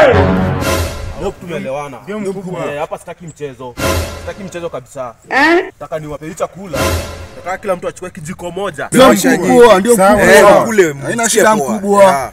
Leo tumeelewana. Ndio mkubwa. Eh, hapa sitaki mchezo. Sitaki mchezo kabisa. Nataka niwape hii chakula. Nataka kila mtu achukue kijiko moja. Ndio Maisha mkubwa, ndio Sawa. mkubwa. Eh, wakule, Haina msikie shida poa. mkubwa. Yeah.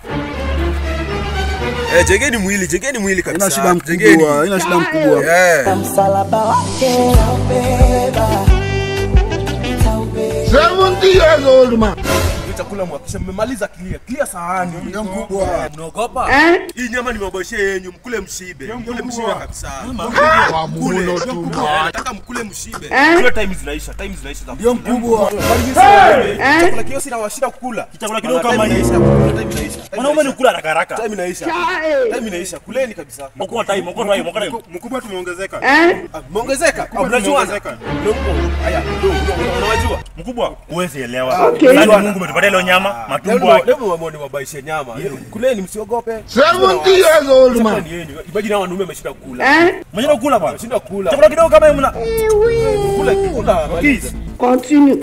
Eh, jengeni mwili, jengeni mwili kabisa. Haina shida Jengeni. mkubwa, haina shida mkubwa. Eh. msalaba wake taubeba taubeba 70 years old man. Hii chakula mwakisha mmemaliza clear. Clear sahani. Ndio mkubwa. Eh, Mnaogopa? Hii nyama nimewaboshia yenyu, mkule mshibe. Mkule mshibe kabisa. Kwa Mkule. mulo tu. Eh, Nataka mkule mshibe. Kule time zinaisha, time zinaisha za Ndio mkubwa. Chakula kio sina washida kukula. Chakula kidogo kama Time hii. inaisha. Time inaisha. Time Mwanaume ni inaisha. kula haraka haraka. Time inaisha. Time inaisha. Kuleni kabisa. Okoa time, okoa time, okoa time. Mkubwa tumeongezeka. Ah, Mmeongezeka? Ah, Mnajuana? tumeongezeka. Ndio. Haya, ndio, ndio, unawajua? Mkubwa, huwezi elewa. Yaani Mungu umetupatia leo nyama, matumbo. Leo leo mwamoni wabaishe nyama. Kuleni msiogope. 70 years old Chakula man. ni yenu. Imagine hao wanaume wameshinda kula. Mwenyewe kula bwana. Wameshinda kula. Chakula kidogo kama hiyo mna. Kula kula. maliza. Continue.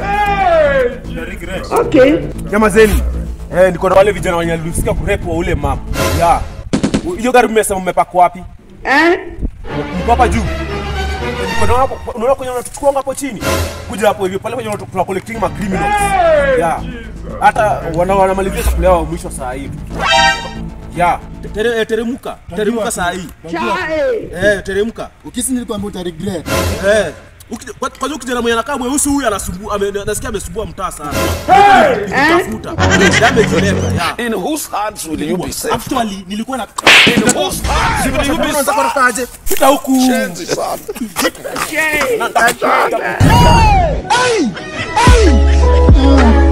Okay. Nyama zenu. Eh, niko na wale vijana wenye walihusika kurepu wa ule mama. Ya. Hiyo gari mmesema mmepaka wapi? Eh? Mko hapa juu. Niko na hapo, unaona kwenye unatuchukua hapo chini. Kuja hapo hivyo pale kwenye unatu- tuna collecting ma criminals. Ya. Hata wana wanamalizia chakula yao mwisho saa hii. Ya. Tere, eh, teremka. Teremka saa hii. Chai. Eh, teremka. Ukisi nilikwambia uta regret. Eh. Ukija- kwa- Kwa hiyo kijana mwenye anakaa mweusi huyu anasumbua, ame- nasikia amesumbua mtaa sana. Tafuta. Damage left. Ya. In whose hands will you be safe? Actually, nilikuwa na In whose hands will you be Unaweza safe? kutokaje? Fika huku. Change, son. Chai.